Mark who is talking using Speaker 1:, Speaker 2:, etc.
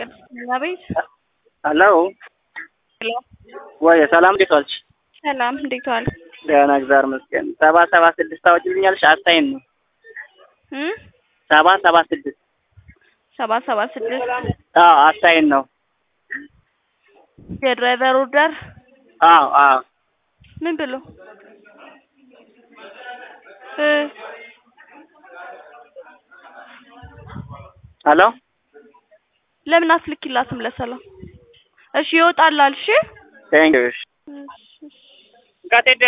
Speaker 1: ቅድስት ቤት
Speaker 2: ሄሎ
Speaker 1: ሄሎ
Speaker 2: ወይ ሰላም እንዴት ዋልሽ?
Speaker 1: ሰላም እንዴት ዋል?
Speaker 2: ደህና እግዚአብሔር ይመስገን። ሰባ ሰባ ስድስት ታወጪልኛለሽ? አስታይን ነው
Speaker 1: እም
Speaker 2: ሰባ ሰባ ስድስት
Speaker 1: ሰባ ሰባ ስድስት
Speaker 2: አዎ አስታይን ነው።
Speaker 1: የድራይቨር ኦርደር
Speaker 2: አዎ አዎ
Speaker 1: ምን ብሎ እ
Speaker 2: ሄሎ
Speaker 1: ለምን አትልኪላትም ለሰላም? እሺ ይወጣላል። እሺ
Speaker 2: ቴንክ ዩ
Speaker 1: እሺ፣ እሺ።
Speaker 2: ቀጤ